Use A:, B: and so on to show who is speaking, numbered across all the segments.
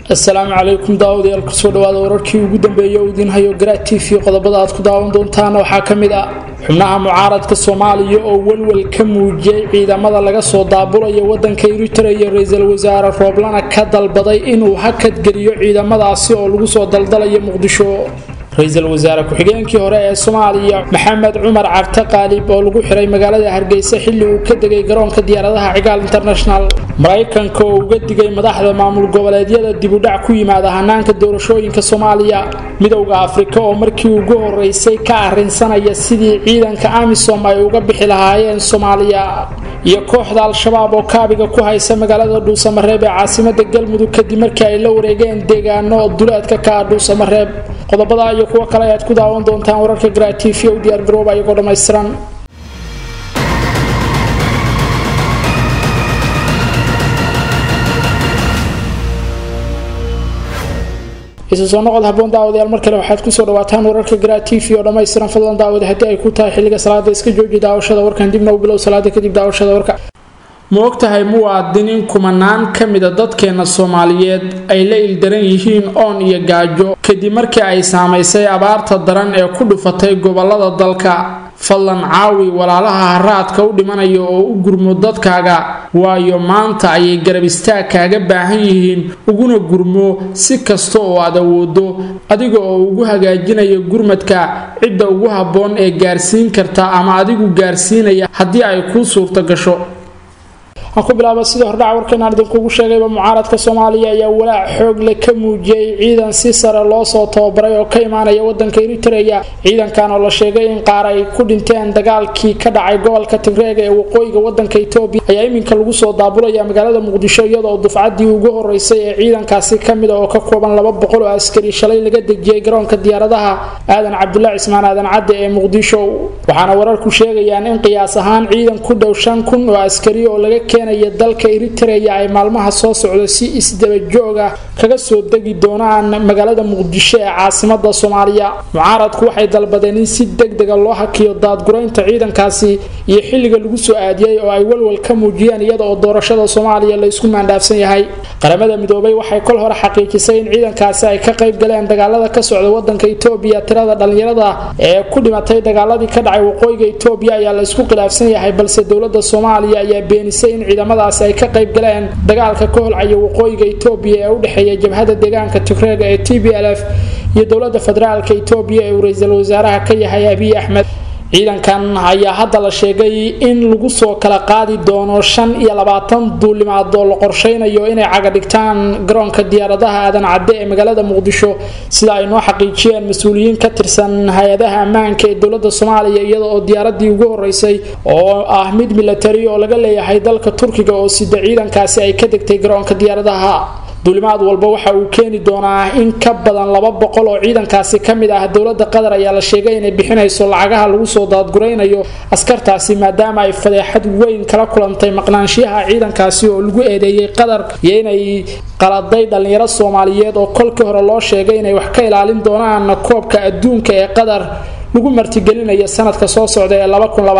A: asalaamu calaykum daawadayaal kusoo dhawaada wararkii ugu dambeeyay oo idiin hayo garaa t v qodobada aad ku daawan doontaan waxaa ka mid ah xubnaha mucaaradka soomaaliya oo welwel ka muujiyey ciidamada laga soo daabulaya wadanka eritrea iyo ra-iisul wasaare rooblana ka dalbaday inuu hakadgeliyo ciidamadaasi oo lagu soo daldalayo muqdisho ra-iisul wasaare ku-xigeenkii hore ee soomaaliya maxamed cumar cabdi qaalib oo lagu xiray magaalada hargeysa xilli uu ka degay garoonka diyaaradaha cigaal international maraykanka oo uga digay madaxda maamul goboleedyada dibudhac ku yimaada hanaanka doorashooyinka soomaaliya midowda afrika oo markii ugu horeysay ka arrinsanaya sidii ciidanka amisom ay uga bixi lahaayeen soomaaliya iyo kooxda al-shabaab oo kaabiga ku haysa magaalada dhuusamareeb ee caasimada galmudug kadib markii ay la wareegeen deegaano duleedka ka ah dhuusamareeb qodobada iyo kuwo kale ayaad ku daawan doontaan wararka garaa t v u diyaar garooba iyagoo dhammaystiran isu soo noqod haboon daawadayaal mar kale waxaad kusoo dhawaataan wararka garaa t v oo dhammaystiran fadlan daawada haddii ay ku tahay xilliga salaada iska jooji daawashada warkan dibna u bilow salaada kadib daawashada warka ma ogtahay muwaadiniin kumanaan ka mida dadkeena soomaaliyeed ay la ildaran yihiin oon iyo gaajo kadib markii ay saamaysay abaarta daran ee ku dhufatay gobolada dalka fadlan caawi walaalaha haraadka u dhimanaya oo u gurmo dadkaaga waayo maanta ayay garab istaag kaaga baahan yihiin uguna gurmo si kasta oo aad awoodo adiga oo ugu hagaajinaya gurmadka cidda ugu habboon ee gaarsiin karta ama adigu gaarsiinaya haddii ay kuu suurto gasho aan ku bilaaba sidii hordhaca warkeenaan idinkugu sheegayba mucaaradka soomaaliya ayaa walaac xoog leh ka muujiyey ciidan si sare loo soo tababaray oo ka imaanaya wadanka eritrea ciidankan oo la sheegay in qaar ay ku dhinteen dagaalkii ka dhacay gobolka tigreega ee waqooyiga wadanka etoobiya ayaa iminka lagu soo daabulaya magaalada muqdisho iyadoo dufcadii ugu horeysay ee ciidankaasi kamid a oo ka kooban laba boqol oo askari shalay laga dejiyey garoonka diyaaradaha aadan cabdulaahi cismaan aadan cadde ee muqdisho waxaana wararku sheegayaan in qiyaas ahaan ciidan ku dhow shan kun oo askari oo laga keenaya dalka eritrea ay maalmaha soo socdo si isdabajooga kaga soo degi doonaan magaalada muqdisho ee caasimada soomaaliya mucaaradku waxay dalbadeen in si degdega loo hakiyo daadguraynta ciidankaasi iyo xilliga lagu soo aadiyey oo ay walwal ka muujiyeen iyada oo doorashada soomaaliya la isku maandhaafsan yahay qaramada midoobay waxay kol hore xaqiijisay in ciidankaasi ay ka qayb galeen dagaalada ka socda wadanka etoobiya tirada dhalinyarada ee ku dhimatay dagaaladii ka dhacay waqooyiga etoobiya ayaa la isku khilaafsan yahay balse dowlada soomaaliya ayaa beenisay in ciidamadaasi ay ka qayb galeen dagaalka ka holcaya waqooyiga etoobiya ee u dhexeeya jabhada deegaanka tigreega ee t b l f iyo dowlada federaalka etoobiya ee uu ra-iisul wasaaraha ka yahay abiy axmed ciidankan ayaa hadda la sheegay in lagu soo kala qaadi doono shan iyo labaatan duulimaad oo la qorsheynayo inay caga dhigtaan garoonka diyaaradaha aadan cadde ee magaalada muqdisho sida ay noo xaqiijiyeen mas-uuliyiin ka tirsan hay-adaha ammaanka ee dowlada soomaaliya iyada oo diyaaradii ugu horeysay oo ah mid milatari oo laga leeyahay dalka turkiga oo sida ciidankaasi ay ka degtay garoonka diyaaradaha duulimaad walba waxa uu keeni doonaa in ka badan laba boqol oo ciidankaasi ka mid ah dowlada qatar ayaa la sheegay inay bixinayso lacagaha lagu soo daadguraynayo askartaasi maadaama ay fadeexad weyn kala kulantay maqnaanshiyaha ciidankaasi oo lagu eedeeyey qatar iyo inay qaladay dhallinyaro soomaaliyeed oo kolkii hore loo sheegay inay wax ka ilaalin doonaan koobka adduunka ee qatar lagu martigelinayo sanadka soo socda ee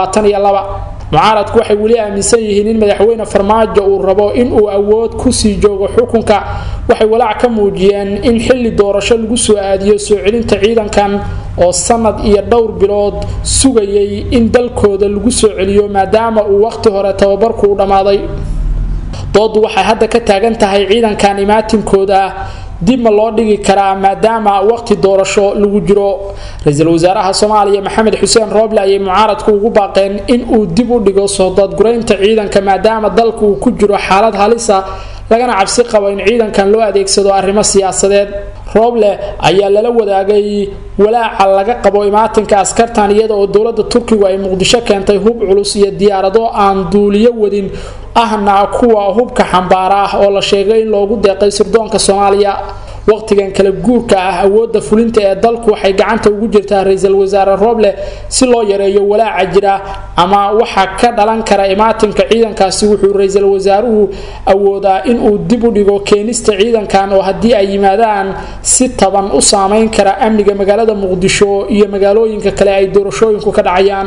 A: mucaaradku waxay weli aaminsan yihiin in madaxweyne farmaajo uu rabo inuu awood kusii joogo xukunka waxay walaac ka muujiyeen in xilli doorasho lagu soo aadiyo soo celinta ciidankan oo sanad iyo dhowr bilood sugayay in dalkooda lagu soo celiyo maadaama uu waqti hore tababarku u dhammaaday doodu waxay hadda ka taagan tahay ciidankan imaatinkooda dib ma loo dhigi karaa maadaama waqti doorasho lagu jiro ra-iisul wasaaraha soomaaliya maxamed xuseen rooble ayay mucaaradku ugu baaqeen in uu dib u dhigo soo daadguraynta ciidanka maadaama dalka uu ku jiro xaalad halisa lagana cabsi qabo in ciidankan loo adeegsado arrimo siyaasadeed rooble ayaa lala wadaagay walaaca laga qabo imaatinka askartan iyada oo dowlada turkigu ay muqdisho keentay hub culus iyo diyaarado aan duuliyo wadin ahna kuwa hubka xambaara ah oo la sheegay in loogu deeqay sirdoonka soomaaliya waqtigan kala guurka ah awoodda fulinta ee dalku waxay gacanta ugu jirtaa ra-iisul wasaare rooble si loo yareeyo walaaca jira ama waxa ka dhalan kara imaatinka ciidankaasi wuxuu ra-iisul wasaaruhu awoodaa inuu dib u dhigo keenista ciidankan oo haddii ay yimaadaan si taban u saameyn kara amniga magaalada muqdisho iyo magaalooyinka kale ay doorashooyinku ka dhacayaan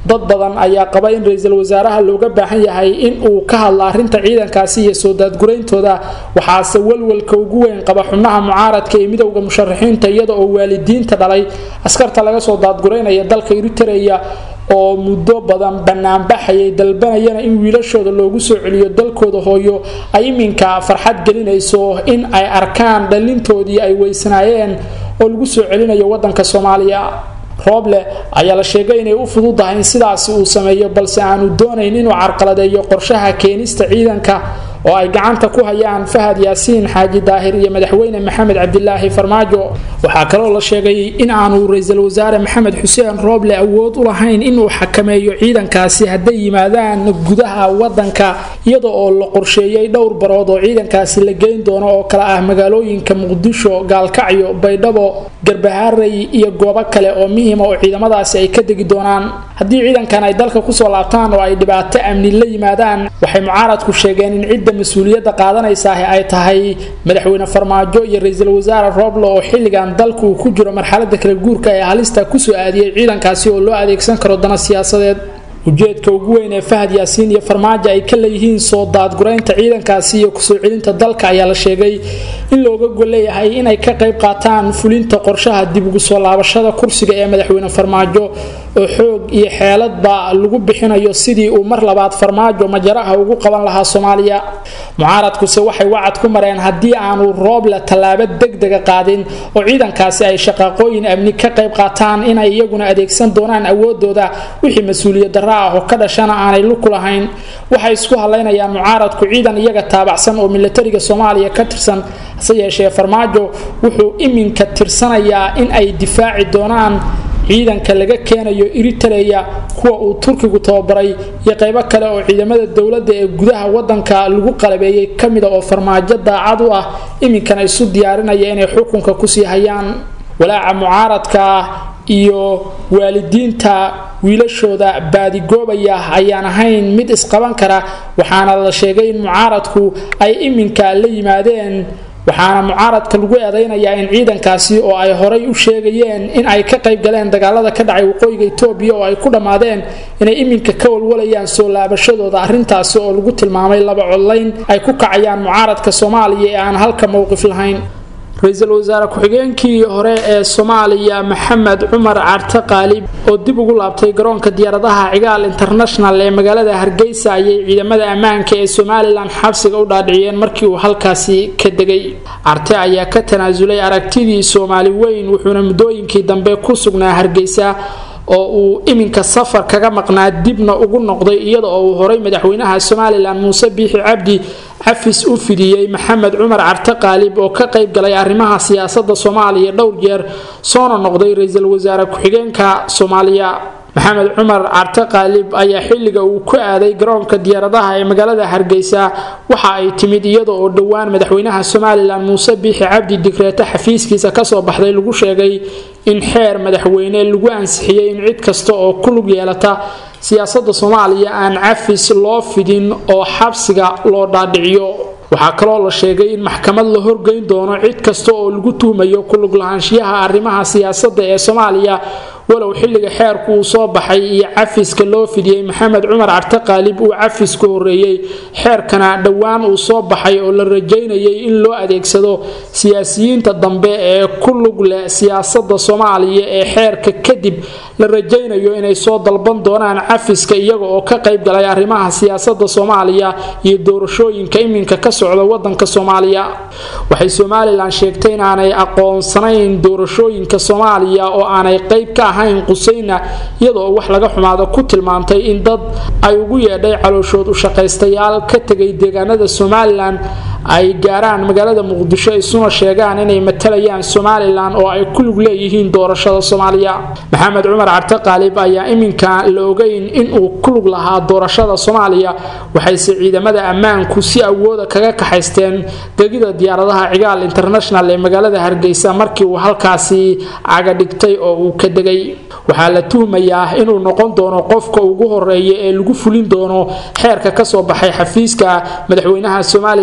A: dad badan ayaa qaba in ra-iisul wasaaraha looga baahan yahay in uu ka hadlo arrinta ciidankaasi iyo soo daadgurayntooda waxaase walwalka ugu weyn qaba xubnaha mucaaradka ee midowda musharaxiinta iyada oo waalidiinta dhalay askarta laga soo daadguraynaya dalka eritereya oo muddo badan banaanbaxayay dalbanayana in wiilashooda loogu soo celiyo dalkooda hooyo ay iminka farxad gelinayso in ay arkaan dhalintoodii ay weysanaayeen oo lagu soo celinayo wadanka soomaaliya rooble ayaa la sheegay inay u fududahay in sidaasi uu sameeyo balse aanu doonayn inuu carqaladeeyo qorshaha keenista ciidanka oo ay gacanta ku hayaan fahad yaasiin xaaji daahir iyo madaxweyne maxamed cabdilaahi farmaajo waxaa kaloo la sheegay in aanu ra-iisul wasaare maxamed xuseen rooble awood u lahayn inuu xakameeyo ciidankaasi hadday yimaadaan gudaha wadanka iyada oo la qorsheeyey dhowr barood oo ciidankaasi la geyn doono oo kale ah magaalooyinka muqdisho gaalkacyo baydhabo garbaharey iyo goobo kale oo muhiima oo ciidamadaasi ay ka degi doonaan haddii ciidankan ay dalka kusoo laabtaan oo ay dhibaato amni la yimaadaan waxay mucaaradku sheegeen in cidda mas-uuliyadda qaadanaysaah ay tahay madaxweyne farmaajo iyo ra-iisul wasaare rooble oo xilligan dalku uu ku jiro marxalada kala guurka ee halista kusoo aadiyey ciidankaasi oo loo adeegsan karo dana siyaasadeed ujeedka ugu weyn ee fahad yaasiin iyo farmaajo ay ka leeyihiin soo daadguraynta ciidankaasi iyo kusoo celinta dalka ayaa la sheegay in looga golleeyahay inay ka qayb qaataan fulinta qorshaha dib ugu soo laabashada kursiga ee madaxweyne farmaajo oo xoog iyo xeeladba lagu bixinayo sidii uu mar labaad farmaajo majaraha ugu qaban lahaa soomaaliya mucaaradkuse waxay wacad ku mareen haddii aanu rooble tallaabo degdega qaadin oo ciidankaasi ay shaqaaqooyin amni ka qayb qaataan inay iyaguna adeegsan doonaan awoodooda wixii mas-uuliyad darra ah oo ka dhashana aanay luku lahayn waxay isku halaynayaan mucaaradku ciidan iyaga taabacsan oo milatariga soomaaliya ka tirsan hase yeeshee farmaajo wuxuu iminka tirsanayaa in ay difaaci doonaan ciidanka laga keenayo eritereya kuwa uu turkigu tababaray iyo qaybo kale oo ciidamada dowladda ee gudaha wadanka lagu qalabeeyey kamida oo farmaajo daacad u ah iminkana isu diyaarinaya inay xukunka kusii hayaan walaaca mucaaradka iyo waalidiinta wiilashooda baadigoobaya ayaan ahayn mid isqaban kara waxaana la sheegay in mucaaradku ay iminka la yimaadeen waxaana mucaaradka lagu eedeynayaa in ciidankaasi oo ay horay u sheegayeen in ay ka qayb galeen dagaalada ka dhacay waqooyiga etoobiya oo ay ku dhammaadeen inay iminka ka walwalayaan soo laabashadooda arrintaasi oo lagu tilmaamay laba codlayn ay ku kacayaan mucaaradka soomaaliya ee aan halka mowqif lahayn ra-iisul wasaare ku-xigeenkii hore ee soomaaliya maxamed cumar carte qaalib oo dib ugu laabtay garoonka diyaaradaha cigaal international ee magaalada hargeysa ayay ciidamada ammaanka ee somalilan xabsiga u dhaadhiciyeen markii uu halkaasi ka degay carte ayaa ka tanaasulay aragtidii soomaali weyn wuxuuna muddooyinkii dambe ku sugnaa hargeysa oo uu iminka safar kaga maqnaa dibna ugu noqday iyada oo uu horay madaxweynaha somalilan muuse biixi cabdi cafis u fidiyey maxamed cumar carte qaalib oo ka qayb galay arrimaha siyaasada soomaaliya dhowr jeer soona noqday ra-iisul wasaare ku-xigeenka soomaaliya maxamed cumar carte qaalib ayaa xilliga uu ku aaday garoonka diyaaradaha ee magaalada hargeysa waxa ay timid iyada oo dhowaan madaxweynaha somalilan muuse biixi cabdi digreeto xafiiskiisa kasoo baxday lagu sheegay in xeer madaxweyne lagu ansixiyey in cid kasta oo ku lug yeelata siyaasada soomaaliya aan cafis loo fidin oo xabsiga loo dhaadhiciyo waxaa kaloo la sheegay in maxkamad la horgeyn doono cid kasta oo lagu tuhmayo kulug lahaanshiyaha arrimaha siyaasadda ee soomaaliya walow xilliga xeerku uu soo baxay iyo cafiska loo fidiyey maxamed cumar carte qaalib uu cafisku horeeyey xeerkana dhowaan uu soo baxay oo la rajaynayay in loo adeegsado siyaasiyiinta dambe ee ku lug leh siyaasada soomaaliya ee xeerka kadib la rajaynayo inay soo dalban doonaan cafiska iyaga oo ka qayb galay arrimaha siyaasada soomaaliya iyo doorashooyinka iminka ka socda wadanka soomaaliya waxay somalilan sheegtay inaanay aqoonsanayn doorashooyinka soomaaliya oo aanay qayb ka ahayn qusayna iyadoo wax laga xumaado ku tilmaantay in dad ay ugu yeedhay calooshood u shaqaystayaal ka tegay deegaanada somalilan ay gaaraan magaalada muqdisho isuna sheegaan inay matalayaan somalilan oo ay ku lug leeyihiin doorashada soomaaliya maxamed cumar carte qaalib ayaa iminka la ogeyn inuu ku lug lahaa doorashada soomaaliya waxayse ciidamada ammaanku si awooda kaga kaxaysteen gegida diyaaradaha cigaal international ee magaalada hargeysa markii uu halkaasi cagadhigtay oo uu ka degay waxaa la tuhmayaa inuu noqon doono qofka ugu horeeya ee lagu fulin doono xeerka kasoo baxay xafiiska madaxweynaha somalilan muuse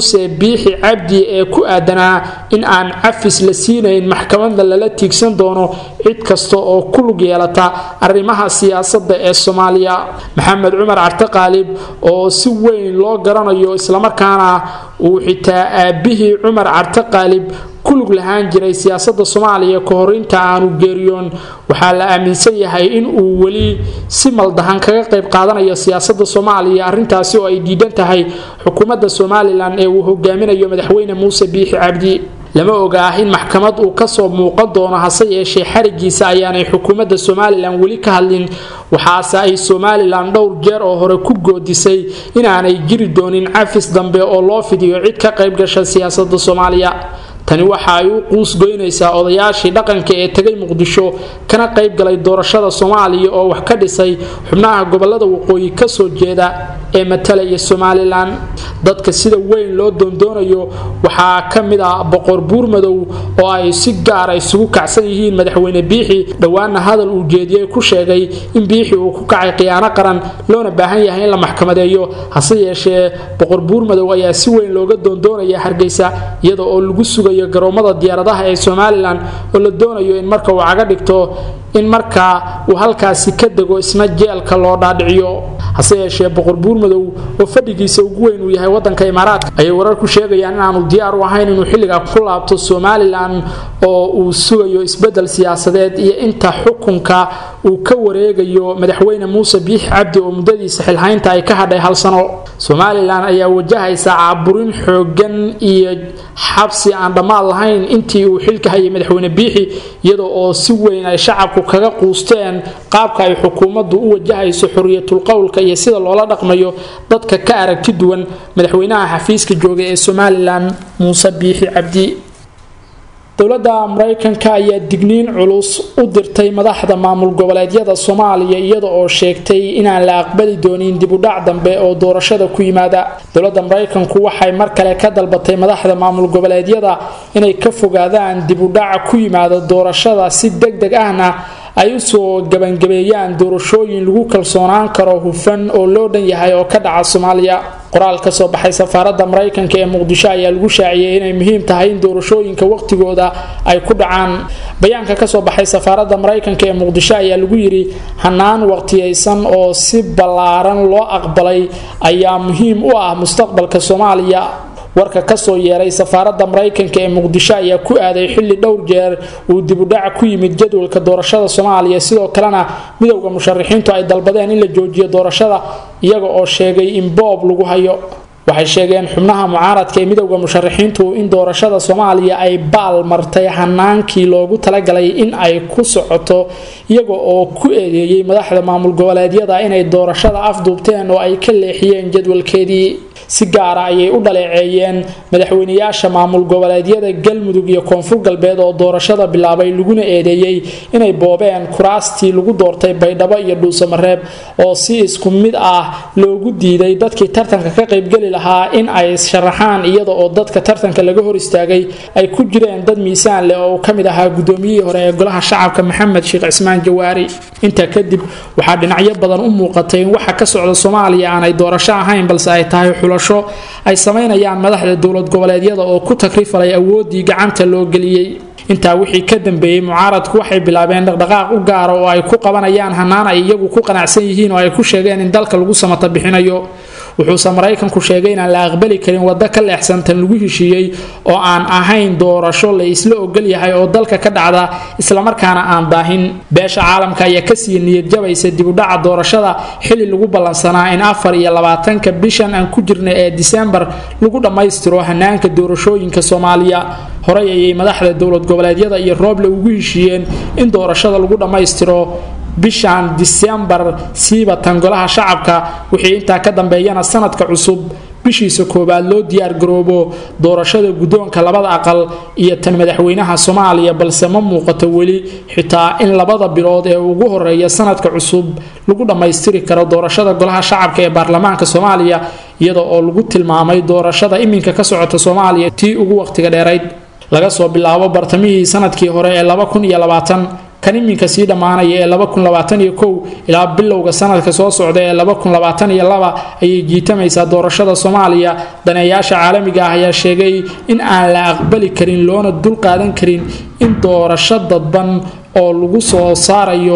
A: muuse biixi cabdi ee ku aadanaa in aan cafis la siinayn maxkamadna lala tiigsan doono cid kasta oo ku lug yeelata arrimaha siyaasadda ee soomaaliya maxamed cumar carte qaalib oo si weyn loo garanayo islamarkaana uu xitaa aabihii cumar carte qaalib ku lug lahaan jiray siyaasadda soomaaliya ka hor inta aanu geeriyoon waxaa la aaminsan yahay in uu weli si maldahan kaga qayb qaadanayo siyaasadda soomaaliya arrintaasi oo ay diidan tahay xukuumadda somalilan ee uu hogaaminayo madaxweyne muuse biixi cabdi lama oga ah in maxkamad uu kasoo muuqan doono hase yeeshee xarigiisa ayaanay xukuumadda somalilan weli ka hadlin waxaase ay somalilan dhowr jeer oo hore ku goodisay inaanay jiri doonin cafis dambe oo loo fidiyo cid ka qayb gasha siyaasadda soomaaliya tani waxa ay u quus goynaysaa odayaashii dhaqanka ee tegay muqdisho kana qayb galay doorashada soomaaliya oo wax ka dhisay xubnaha gobolada waqooyi kasoo jeeda ee matalaya somalilan dadka sida weyn loo doondoonayo waxaa ka mid ah boqor buurmadow oo ay si gaara isugu kacsan yihiin madaxweyne biixi dhowaana hadal uu jeediyey ku sheegay in biixi uu ku kacay khiyaano qaran loona baahan yahay in la maxkamadeeyo hase yeeshee boqor buurmadow ayaa si weyn looga doondoonaya hargeysa iyada oo lagu sugayo garoomada diyaaradaha ee somalilan oo la doonayo in marka uu caga dhigto in markaa uu halkaasi ka dego isna jeelka loo dhaadhiciyo hase yeeshee boqor buurmadow oo fadhigiisa ugu weyn uu yahay wadanka imaaraadka ayay wararku sheegayaan inaanu diyaar u ahayn inuu xilligaa ku laabto somalilan oo uu sugayo isbedel siyaasadeed iyo inta xukunka uu ka wareegayo madaxweyne muuse biix cabdi oo muddadiisa xilhaynta ay ka hadhay hal sano somalilan ayaa wajahaysa caaburin xoogan iyo xabsi aan dhammaad lahayn intii uu xilka hayay madaxweyne biixi iyada oo si weyn ay shacabku kaga quusteen qaabka ay xukuumaddu u wajahayso xoriyatul qowlka iyo sida loola dhaqmayo dadka ka aragti duwan madaxweynaha xafiiska jooga ee somalilan muuse biixi cabdi dowladda maraykanka ayaa digniin culus u dirtay madaxda maamul goboleedyada soomaaliya iyada oo sheegtay inaan la aqbali doonin dibudhac dambe oo doorashada ku yimaada dowladda maraykanku waxay mar kale ka dalbatay madaxda maamul goboleedyada inay ka fogaadaan dibudhaca ku yimaada doorashada si deg deg ahna ay usoo gabangabeeyaan doorashooyin lagu kalsoonaan karo hufan oo loo dhan yahay oo ka dhaca soomaaliya qoraal ka soo baxay safaaradda maraykanka ee muqdisho ayaa lagu shaaciyey inay muhiim tahay in doorashooyinka waqtigooda ay ku dhacaan bayaanka kasoo baxay safaaradda maraykanka ee muqdisho ayaa lagu yidhi hanaan waqtiyaysan oo si ballaaran loo aqbalay ayaa muhiim u ah mustaqbalka soomaaliya warka kasoo yeeray safaaradda maraykanka ee muqdisho ayaa ku aaday xilli dhowr jeer uu dibudhac ku yimid jadwalka doorashada soomaaliya sidoo kalena midowda musharaxiintu ay dalbadeen in la joojiyo doorashada iyaga oo sheegay in boob lagu hayo waxay sheegeen xubnaha mucaaradka ee midowda musharaxiintu in doorashada soomaaliya ay baal martay hanaankii loogu talagalay in ay ku socoto iyaga oo ku eedeeyey madaxda maamul goboleedyada inay doorashada afduubteen oo ay ka leexiyeen jadwalkeedii si gaara ayay u dhaleeceeyeen madaxweynayaasha maamul goboleedyada galmudug iyo koonfur galbeed oo doorashada bilaabay laguna eedeeyey inay boobeen kuraastii lagu doortay baydhabo iyo dhuusamareeb oo si isku mid ah loogu diiday dadkii tartanka ka qaybgeli lahaa in ay sharaxaan iyada oo dadka tartanka laga hor istaagay ay ku jireen dad miisaan leh oo ka mid ahaa gudoomiyihii hore ee golaha shacabka maxamed sheekh cismaan jawaari intaa kadib waxaa dhinacyo badan u muuqatay in waxa ka socda soomaaliya aanay doorasho ahayn balse ay tahay xulasho ay samaynayaan madaxda dowlad goboleedyada oo ku takrifalay awooddii gacanta loo geliyey intaa wixii ka dambeeyey mucaaradku waxay bilaabeen dhaqdhaqaaq u gaara oo ay ku qabanayaan hanaan ay iyagu ku qanacsan yihiin oo ay ku sheegeen in dalka lagu samata bixinayo wuxuuse maraykanku sheegay inaan la aqbali karin waddo ka leexsantan lagu heshiiyey oo aan ahayn doorasho la isla ogol yahay oo dalka ka dhacda islamarkaana aan daahin beesha caalamka ayaa kasii niyadjabaysa dibudhaca doorashada xili lagu ballansanaa in afar iyo labaatanka bishan aan ku jirna ee disembar lagu dhammaystiro hanaanka doorashooyinka soomaaliya horey ayay madaxda dowlad goboleedyada iyo rooble ugu heshiiyeen in doorashada lagu dhammaystiro bishan disembar siiba tangolaha shacabka wixii intaa ka dambeeyana sanadka cusub bishiisa koowaad loo diyaar garoobo doorashada guddoonka labada aqal iyo tan madaxweynaha soomaaliya balse ma muuqato weli xitaa in labada bilood ee ugu horeeya sanadka cusub lagu dhammaystiri karo doorashada golaha shacabka ee baarlamaanka soomaaliya iyada oo lagu tilmaamay doorashada iminka ka socota soomaaliya tii ugu waqtiga dheerayd laga soo bilaabo bartamihii sanadkii hore ee kan iminka sii dhammaanaya ee ilaa bilowga sanadka soo socda ee ayay jiitamaysaa doorashada soomaaliya daneeyaasha caalamiga ah ayaa sheegay in aan la aqbali karin loona dul qaadan karin in doorasho dadban oo lagu soo saarayo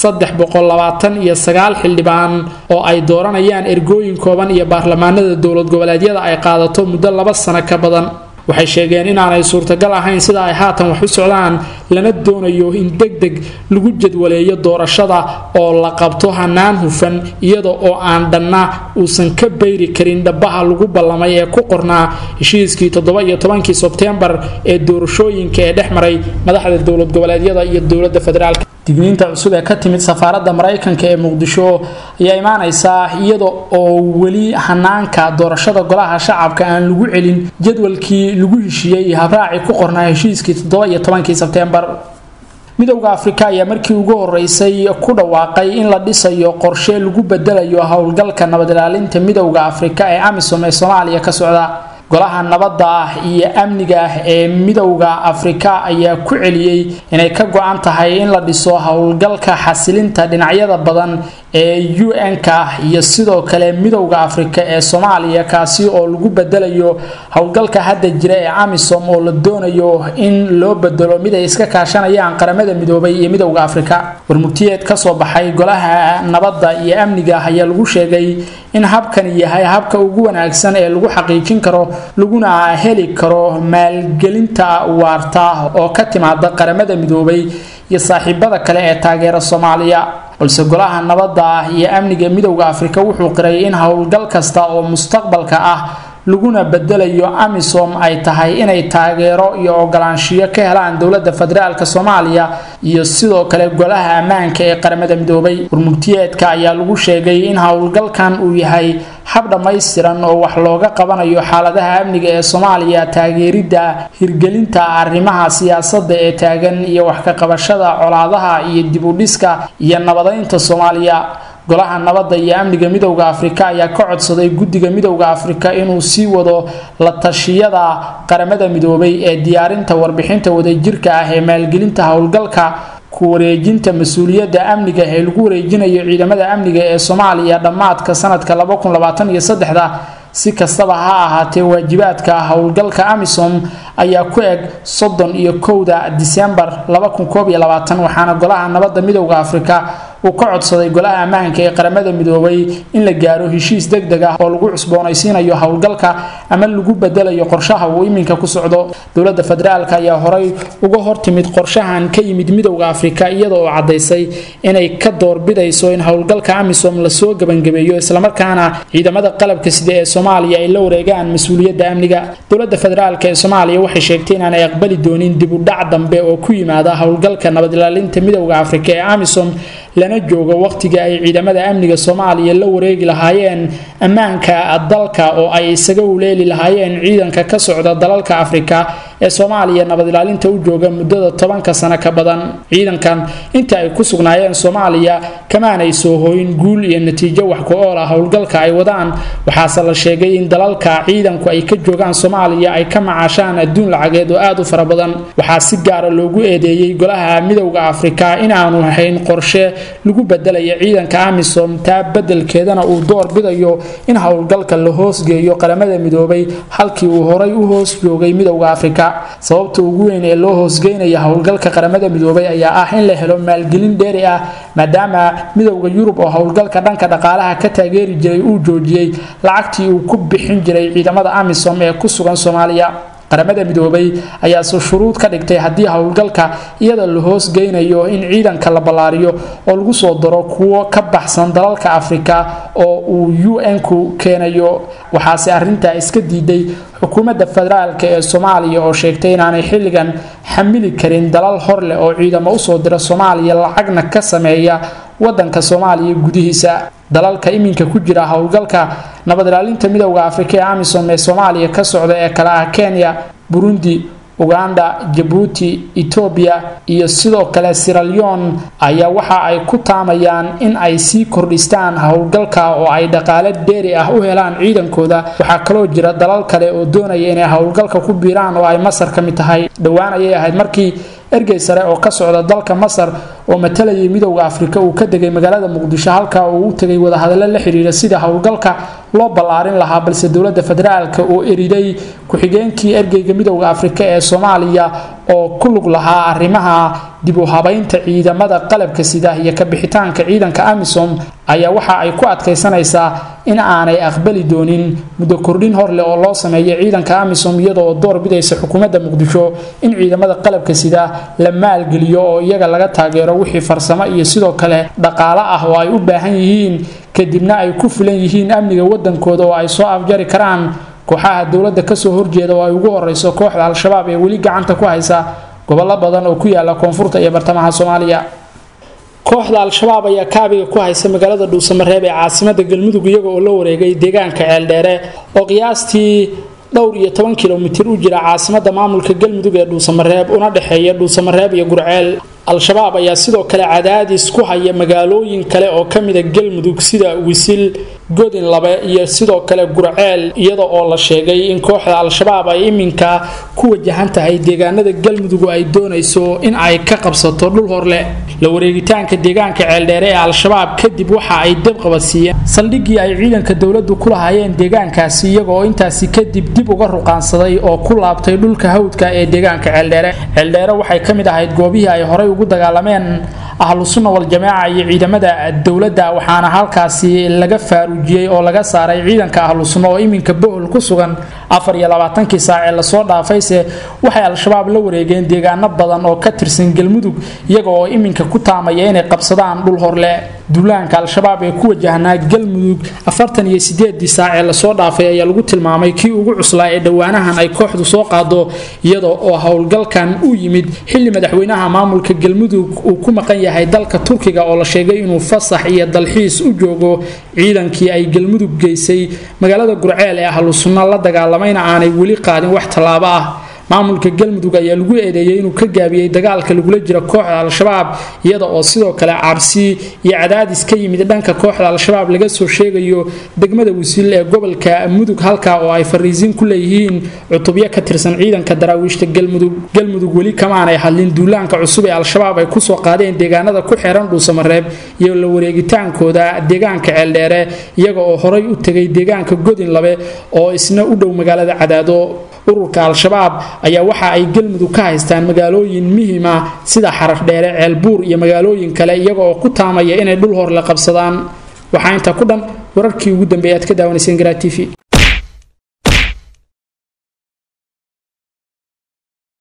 A: iyo xildhibaan oo ay dooranayaan ergooyin kooban iyo baarlamaanada dowlad goboleedyada ay qaadato muddo laba sano ka badan waxay sheegeen inaanay suurtagal ahayn sida ay haatan wax u socdaan lana doonayo in deg deg lagu jadwaleeyo doorashada oo la qabto hanaan hufan iyada oo aan dhanna uusan ka bayri karin dhabaha lagu ballamay ee ku qornaa heshiiskii toddoba-iyo tobankii sebteembar ee doorashooyinka ee dhex maray madaxda dowlad goboleedyada iyo dowladda federaalk digniinta cusub ee ka timid safaaradda maraykanka ee muqdisho ayaa imaanaysaa iyada oo weli hanaanka doorashada golaha shacabka aan lagu celin jadwalkii lagu heshiiyey iyo habraaci ku qornaa heshiiskii toddoba-iyo tobankii sebteembar midowda afrika ayaa markii ugu horeysay ku dhawaaqay in la dhisayo qorshe lagu bedelayo howlgalka nabad ilaalinta midowda afrika ee amisom ee soomaaliya ka socda golaha nabadda ah iyo amniga ah ee midowda afrika ayaa ku celiyey inay ka go-an tahay in la dhiso howlgalka xasilinta dhinacyada badan ee u n-ka ah iyo sidoo kale midowda afrika ee soomaaliya kaasi oo lagu bedelayo howlgalka hadda jira ee amisom oo la doonayo in loo bedelo mid ay iska kaashanayaan qaramada midoobay iyo midowda afrika warmurtiyeed kasoo baxay golaha nabadda iyo amniga ah ayaa lagu sheegay in habkani yahay habka ugu wanaagsan ee lagu xaqiijin karo laguna heli karo maalgelinta waarta oo ka timaada qaramada midoobay iyo saaxiibada kale ee taageera soomaaliya balse golaha nabadda ah iyo amniga midowda afrika wuxuu qiray in howlgal kasta oo mustaqbalka ah laguna bedelayo amisom ay tahay inay taageero iyo ogolaanshiyo ka helaan dowlada federaalk soomaaliya iyo sidoo kale golaha ammaanka ee qaramada midoobay warmugtiyeedka ayaa lagu sheegay in howlgalkan uu yahay hab dhammaystiran oo wax looga qabanayo xaaladaha amniga ee soomaaliya taageeridda hirgelinta arrimaha siyaasada ee taagan iyo wax ka qabashada colaadaha iyo dibudhiska iyo nabadaynta soomaaliya golaha nabadda iyo amniga midowda afrika ayaa ka codsaday guddiga midowda afrika inuu sii wado la tashiyada qaramada midoobay ee diyaarinta warbixinta wadajirka ah ee maalgelinta howlgalka ku wareejinta mas-uuliyadda amniga ee lagu wareejinayo ciidamada amniga ee soomaaliya dhammaadka sanadka si kastaba ha ahaatee waajibaadka howlgalka amisom ayaa ku eg soddon iyo kowda disembar waxaana golaha nabadda midowda afrika uu ka codsaday golaha ammaanka ee qaramada midoobay in la gaaro heshiis deg deg ah oo lagu cusboonaysiinayo howlgalka ama lagu bedelayo qorshaha uu iminka ku socdo dowlada federaalk ayaa horey uga hortimid qorshahan ka yimid midowda afrika iyada oo cadaysay inay ka doorbidayso in howlgalka amisom lasoo gebangabeeyo islamarkaana ciidamada qalabka sida ee soomaaliya ay la wareegaan mas-uuliyadda amniga dowlada federaalk ee soomaaliya waxay sheegtay inaanay aqbali doonin dibudhac dambe oo ku yimaada howlgalka nabad ilaalinta midowda afrika ee amisom lana joogo wakhtiga ay ciidamada amniga soomaaliya la wareegi lahaayeen ammaanka dalka oo ay isaga uleeli lahaayeen ciidanka ka socda dalalka afrika ee soomaaliya nabad ilaalinta u jooga muddada tobanka sano ka badan ciidankan inta ay ku sugnaayeen soomaaliya kamaanay soo hooyin guul iyo natiijo wax ku-ool ah howlgalka ay wadaan waxaase la sheegay in dalalka ciidanku ay ka joogaan soomaaliya ay ka macaashaan adduun lacageed oo aad u fara badan waxaa si gaara loogu eedeeyey golaha midowda afrika inaanu hayn qorshe lagu bedelaya ciidanka amisom taa bedelkeedana uu door bidayo in howlgalka la hoosgeeyo qaramada midoobay halkii uu horay u hoos joogay midowda afrika sababta ugu weyn ee loo hoosgeynaya howlgalka qaramada midoobay ayaa ah in la helo maalgelin dheeri ah maadaama midowda yurub oo howlgalka dhanka dhaqaalaha ka taageeri jiray uu joojiyey lacagtii uu ku bixin jiray ciidamada amisom ee ku sugan soomaaliya qaramada midoobay ayaase shuruud ka dhigtay haddii howlgalka iyada la hoosgeynayo in ciidanka la ballaariyo oo lagu soo daro kuwo ka baxsan dalalka afrika oo uu u n-ku keenayo waxaase arintaa iska diiday xukuumadda federaalk ee soomaaliya oo sheegtay inaanay xilligan xamili karin dalal hor leh oo ciidamo usoo dira soomaaliya lacagna ka sameeya wadanka soomaaliya gudihiisa dalalka iminka ku jira howlgalka nabad ilaalinta midowda afrika ee amisom ee soomaaliya ka socda ee kale ah kenya burundi uganda jabuuti etoobiya iyo sidoo kale siralyon ayaa waxa ay ku taamayaan in ay sii kordhistaan howlgalka oo ay dhaqaale dheeri ah u helaan ciidankooda waxaa kaloo jira dalal kale oo doonaya inay howlgalka ku biiraan oo ay masar ka mid tahay dhowaan ayay ahayd markii ergey sare oo ka socda dalka masar oo matalayay midowda afrika uu ka degay magaalada muqdisho halka uu u tegay wadahadallo la xidhiira sida howlgalka loo ballaarin lahaa balse dowladda federaalka oo eriday ku-xigeenkii ergeyga midowda afrika ee soomaaliya oo ku lug lahaa arrimaha dib u habaynta ciidamada qalabka sida iyo ka bixitaanka ciidanka amisom ayaa waxa ay ku adkaysanaysaa in aanay aqbali doonin muddo kordhin hor leh oo loo sameeyo ciidanka amisom iyadoo door bidaysa xukuumadda muqdisho in ciidamada qalabka sida la maalgeliyo oo iyaga laga taageero wixii farsamo iyo sidoo kale dhaqaale ah oo ay u baahan yihiin kadibna ay ku filan yihiin amniga wadankooda oo ay soo afjari karaan kooxaha dowladda kasoo horjeeda oo ay ugu horeyso kooxda al-shabaab ee weli gacanta ku haysa gobollo badan oo ku yaala koonfurta iyo bartamaha soomaaliya kooxda al-shabaab ayaa kaabiga ku haysa magaalada dhuusamareeb ee caasimada galmudug iyaga oo la wareegay deegaanka ceeldheere oo qiyaastii dhowr iyo toban kilomitir u jira caasimada maamulka galmudug ee dhuusamareeb una dhexeeya dhuusamareeb iyo gurceel al-shabaab ayaa sidoo kale cadaadis ku haya magaalooyin kale oo kamida galmudug sida wisil godin labe iyo sidoo kale gurceel iyada oo la sheegay in kooxda al-shabaab ay iminka ku wajahan tahay deegaanada galmudug ay doonayso in ay ka qabsato dhul horleh la wareegitaanka deegaanka ceeldheere ee al-shabaab kadib waxa ay dabqabadsiiyeen saldhiggii ay ciidanka dowladdu ku lahaayeen deegaankaasi iyaga oo intaasi kadib dib uga ruqaansaday oo ku laabtay dhulka hawdka ee deegaanka ceeldheere ceeldheere waxay ka mid ahayd goobihii ay horay ugu dagaalameen ahlu sunna wal-jamaaca iyo ciidamada dowladda waxaana halkaasi laga faaruujiyey oo laga saaray ciidanka ahlu sunna oo iminka bohol ku sugan afar iyo labaatankii saac ee lasoo dhaafayse waxay al-shabaab la wareegeen deegaano badan oo ka tirsan galmudug iyaga oo iminka ku taamaya inay qabsadaan dhul horle duulaanka al-shabaab ee ku wajahnaa galmudug afartan iyo sideedii saac ee lasoo dhaafay ayaa lagu tilmaamay kii ugu cuslaa ee dhowaanahan ay kooxdu soo qaado iyada oo howlgalkan u yimid xilli madaxweynaha maamulka galmudug uu ku maqan yahay dalka turkiga oo la sheegay inuu fasax iyo dalxiis u joogo ciidankii ay galmudug geysay magaalada gurceel ee ahlu sunna la dagaalamayna aanay weli qaadin wax tallaabo ah maamulka galmudug ayaa lagu eedeeyay inuu ka gaabiyey dagaalka lagula jiro kooxda al-shabaab iyada oo sidoo kale cabsi iyo cadaadis ka yimid dhanka kooxda al-shabaab laga soo sheegayo degmada wasiil ee gobolka mudug halka oo ay fariisiin ku leeyihiin cutubyo ka tirsan ciidanka daraawiishta galmudug galmudug weli kamaanay hadlin duulaanka cusub ee al-shabaab ay kusoo qaadeen deegaanada ku xeeran dhuusamareeb iyo la wareegitaankooda deegaanka ceeldheere iyaga oo horay u tegay deegaanka godin labe oo isna u dhow magaalada cadaado ururka al-shabaab ayaa waxa ay galmudug ka haystaan magaalooyin muhima sida xaraf dheere ceelbuur iyo magaalooyin kale iyaga oo ku taamaya inay dhul hor la qabsadaan waxaa intaa ku dhan wararkii ugu dambeeya aad ka daawanayseen garaa t v